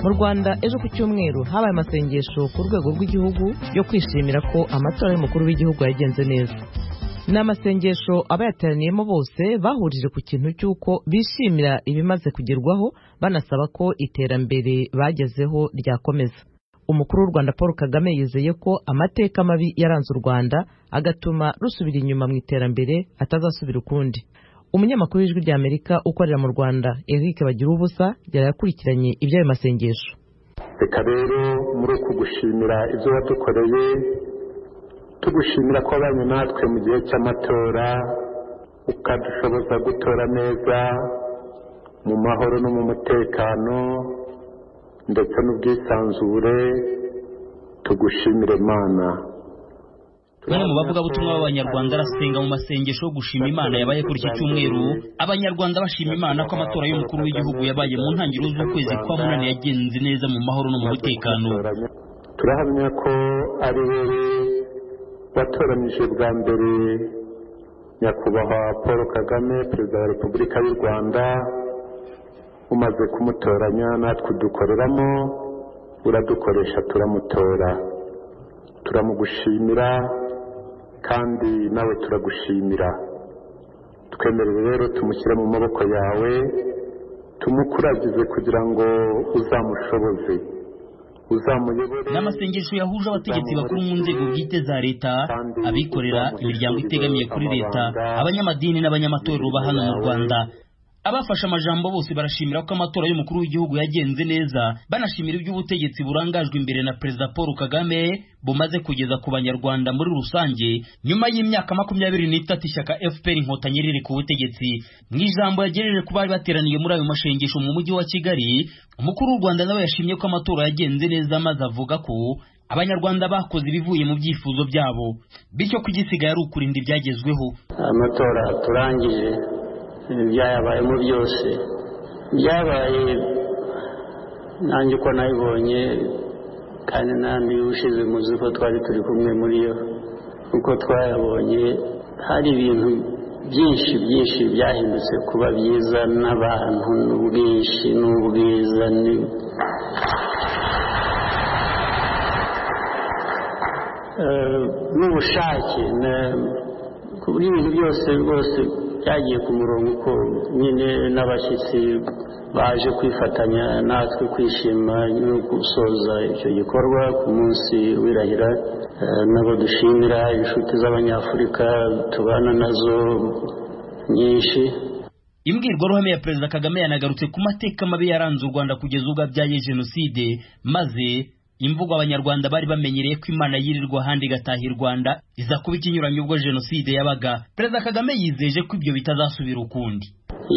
mu rwanda ejo ku cyumweru habaye amasengesho ku rwego rw'igihugu yo kwishimira ko amatora y'umukuru w'igihugu yagenze neza ni amasengesho abayateraniyemo bose bahurije ku kintu cy'uko bishimira ibimaze kugerwaho banasaba ko iterambere bagezeho ryakomeza umukuru w'u rwanda paul kagame yizeye ko amateka mabi yaranze u rwanda agatuma rusubira inyuma mu iterambere atazasubira ukundi umunyamakuru w'ijwi ry'amerika ukorera mu rwanda eric bagira ubusa yari yakurikiranye iby'ayo masengesho reka rero muri uku gushimira ibyo wadukoreye tugushimira ko abanye natwe mu gihe cy'amatora ukadushoboza gutora neza mu mahoro no mu mutekano ndetse n'ubwisanzure tugushimire imana bamwe mu bavugabutumwa b'abanyarwanda arasenga mu masengesho yo gushima imana yabaye kuri iki cyumweru abanyarwanda bashima imana ko amatora y'umukuru w'igihugu yabaye mu ntangiriro z'ukwezi kwa munani yagenze neza mu mahoro no mu mutekano turahamya ko ari wowe watoranyije bwa mbere nyakubahwa paul kagame perezida wa repubulika y'u rwanda umaze kumutoranya natwe udukoreramo uradukoresha turamutora turamugushimira kandi nawe turagushimira twemerere rero tumushyire mu maboko yawe tumukuragize kugira ngo uzamushoboze ni amasengesho yahuje abategetsi bakuru mu nzego bwite za leta abikorera imiryango itegamiye kuri leta abanyamadini n'abanyamatorero ba hano mu rwanda abafashe amajambo bose barashimira ko amatora y'umukuru w'igihugu yagenze neza banashimira iby'ubutegetsi burangajwe imbere na perezida paul kagame bumaze kugeza ku banyarwanda muri rusange nyuma y'imyaka makumyabiri n'itatu ishyaka fpr inkotanyi riri ku butegetsi mu ijambo yagejeje ku bari bateraniye muri ayo mashengesho mu mujyi wa kigali umukuru w'u rwanda nawe yashimye ko amatora yagenze neza maze avuga ko abanyarwanda bakoze ibivuye mu byifuzo byabo bityo ko igisigaye ari ukurinda ibyagezweho amatora turangije byayabayemo byose byabaye nanjye uko nabibonye kandi n'andi ushize muzi ko twari turi kumwe muri yo uko twayabonye hari ibintu byinshi byinshi byahindutse kuba byiza n'abantu n'ubwinshi n'ubwiza n'ubushake ku ibintu byose rwose byagiye ku murongo uko nyine n'abashyitsi baje kwifatanya natwe kwishima no gusoza icyo gikorwa ku munsi w'irahira nabo dushimira inshuti z'abanyafurika tubana nazo nyinshi imbwirwaruhame ya perezida kagame yanagarutse ku mateka mabi yaranze u rwanda kugeza ubwo abyaye jenoside maze imvugo abanyarwanda bari bamenyereye ko imana yirirwa ahandi igataha i rwanda iza kuba ikinyuranye ubwo jenoside yabaga perezida kagame yizeje ko ibyo bitazasubira ukundi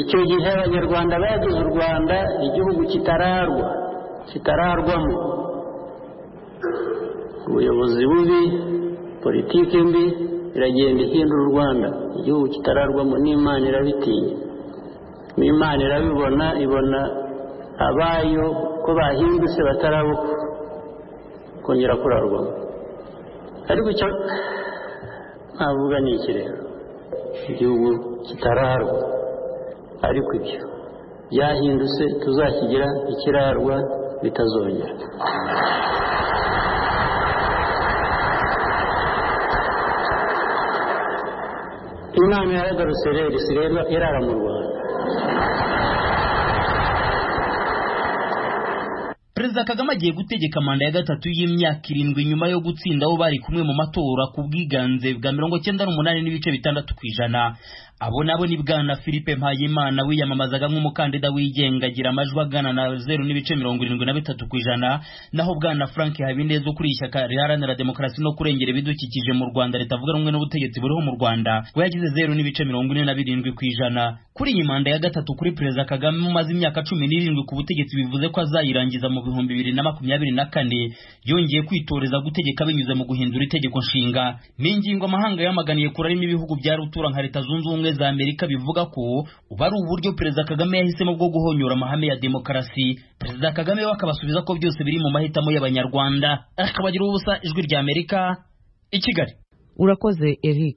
icyo gihe abanyarwanda bagize u rwanda igihugu kitararwa kitararwamo ubuyobozi bubi politiki mbi iragenda ihindura u rwanda igihugu kitararwamo n'imana irabitinya n'imana irabibona ibona abayo ko bahindutse batarabuka kongera kurarwamo ariko icyo navuga ni iki rero igihugu kitararwa ariko ibyo byahindutse tuzakigira ikirarwa bitazongera inama yaragarutse rero isigaye irara mu rwanda perezida kagame agiye gutegeka manda ya gatatu y'imyaka irindwi nyuma yo gutsinda abo bari kumwe mu matora ku bwiganze bwa mirongo cyenda n'umunani n'ibice bitandatu ku ijana abo nabo ni bwana philippe mpayimana wiyamamazaga nk'umukandida wigenga agira amajwi agana na zeru n'ibice mirongo irindwi na bitatu ku ijana naho bwana frank habineza ukuriye ishyaka riharanira demokarasi no kurengera ibidukikije mu rwanda ritavuga rumwe n'ubutegetsi buriho mu rwanda we yagize zeru n'ibice mirongo ine na birindwi ku ijana kuri iyi manda ya gatatu kuri perezida kagame umaze imyaka cumi n'irindwi ku butegetsi bivuze ko azayirangiza mu bihumbi bibiri na makumyabiri na kane yongeye kwitoreza gutegeka binyuze mu guhindura itegeko nshinga ni ingingo amahanga yamaganiye kure arimo ibihugu bya rutura nka leta zunze ubumwe za amerika bivuga ko ubu ari uburyo perezida kagame yahisemo bwo guhonyora amahame ya demokarasi perezida kagame we akabasubiza ko byose biri mu mahitamo y'abanyarwanda akabagira ubusa ijwi ry'amerika i kigali urakoze eric